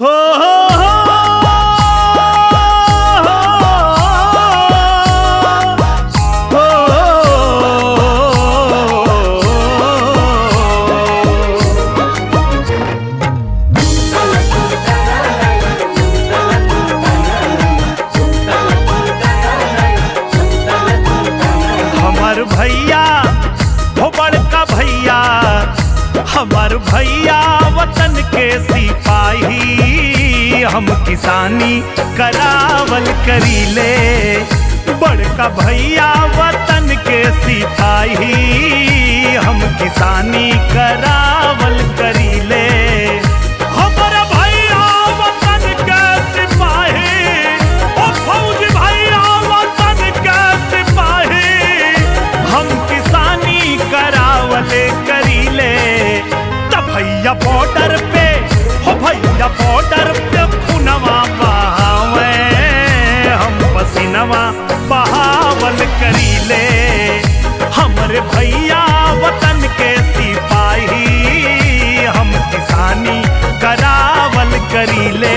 हो हो हो हो हमार भैया हो बड़का भैया हमार भैया वतन के सिपाही हम किसानी करावल करीले बड़का भैया वतन के सिपाही हम किसानी करावल करीले हमर भैया वतन के सिपाही ओ फौज भैया वतन के सिपाही हम किसानी करावले करीले त भैया बॉर्डर पे हो भैया बॉर्डर पे पुनवा बहावे हम पसीनवा बहावल करीले हमरे भैया वतन के सिपाही हम किसानी करावल करीले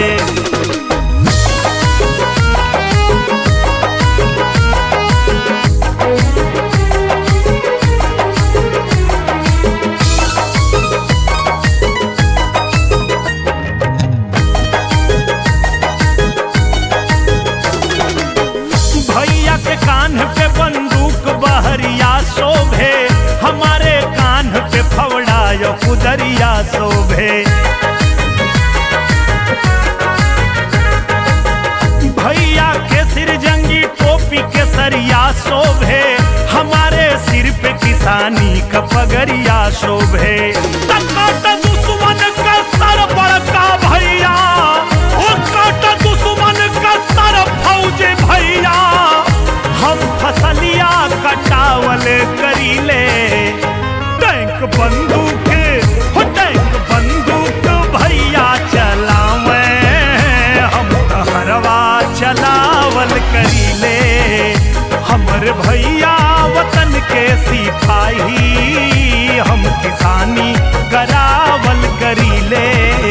भैया के कान पे बंदूक बहरिया शोभे हमारे कान पे फवड़ा यो कुदरिया शोभे भैया के सिर जंगी टोपी के सरिया शोभे हमारे सिर पे किसानी का पगरिया शोभे तकाट दुश्मन का सर बड़का भैया ओ काट दुश्मन का सर फौज भैया हम फसलिया कटावल करीले टैंक बंदूक हो टैंक बंदूक भैया चलावे हम हरवा चलावल करीले हमर भैया वतन के सिपाही हम किसानी करावल करीले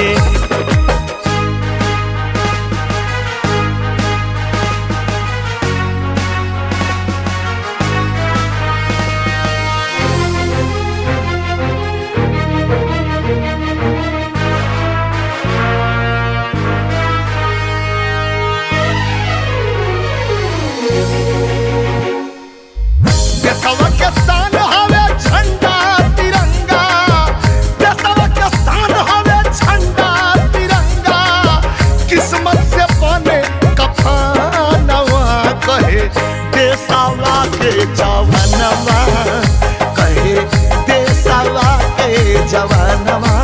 देशवा के शान हवे झंडा तिरंगा देशवा के शान हवे झंडा तिरंगा किस्मत से बने कफनवा कहे देशवा के जवानवा कहे देशवा के जवानवा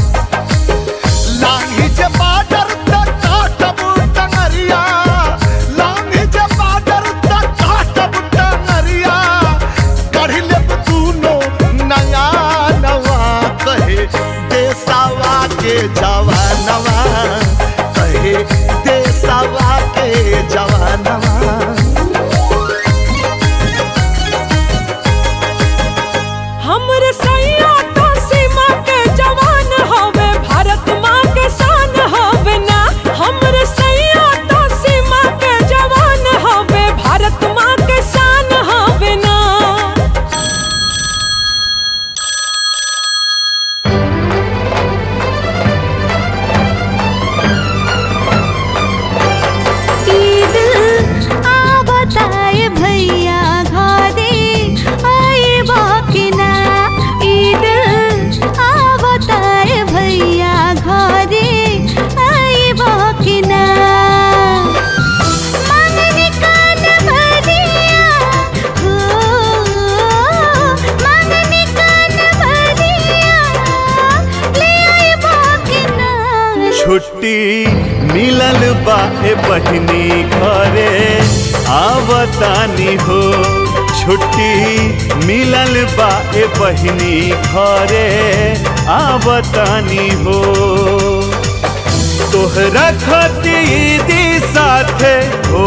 लांगी जे बाडर तक काटब टंगरिया लांगी जे बाडर तक काटब टंगरिया कढ़ी लेब दूनो नया नवा कहे देसावा के जवानवा कहे देसावा के जवानवा हमरे सैया तो सीमा के जवान हवे भारत माँ के शान हवे ना हमरे सैया तो सीमा के जवान हवे भारत माँ के शान हवे ना ईद आवताए भैया घरे आए बाकिना ईद आवताए भैया घरे आए बाकिना मांगने कान भरिया हो मांगने कान भरिया ले आए बाकिना छुट्टी मिलल बा ए बहिनी घरे आवतानी हो छुट्टी मिलल बा ए बहिनी घरे आवतानी हो तोहरा खतीदी साथे हो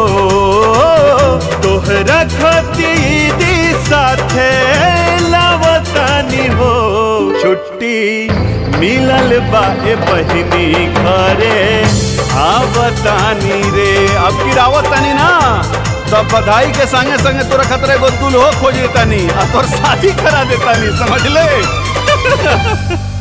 तोहरा खतीदी साथे लावतानी हो छुट्टी छुट्टी मिलल बा ए बहिनी घरे आवतानी रे अब की रावतानी ना तब बधाई के संगे संगे तोरा खतरे गो दुल्हो खोज देतानी आ तोर शादी करा देतानी समझ ले